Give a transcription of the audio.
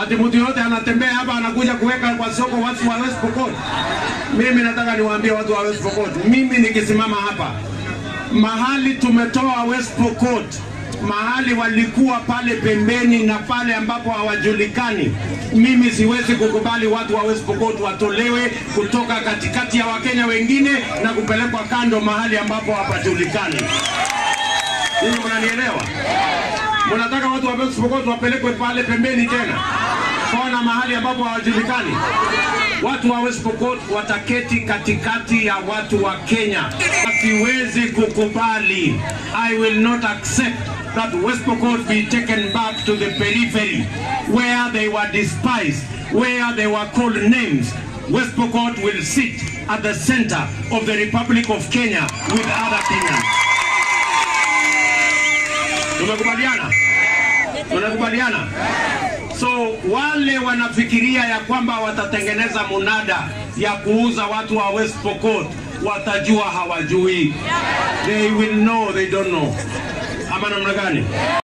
ati mtu yote anatembea hapa anakuja kuweka kwa soko watu wa West Pokot. Mimi nataka niwaambie watu wa West Pokot, mimi nikisimama hapa mahali tumetoa West Pokot, mahali walikuwa pale pembeni na pale ambapo hawajulikani, mimi siwezi kukubali watu wa West Pokot watolewe kutoka katikati ya Wakenya wengine na kupelekwa kando mahali ambapo hapajulikani. Hii mnanielewa? Mnataka watu wa West Pokot wapelekwe pale pembeni tena kona mahali ambapo hawajulikani? Watu wa West Pokot wataketi katikati ya watu wa Kenya. Siwezi kukubali. I will not accept that West Pokot be taken back to the periphery where they were despised, where they were called names. West Pokot will sit at the center of the Republic of Kenya with other Kenyans. Tumekubaliana? Tunakubaliana? So wale wanafikiria ya kwamba watatengeneza munada ya kuuza watu wa West Pokot watajua hawajui. They will know they don't know. Ama namna gani?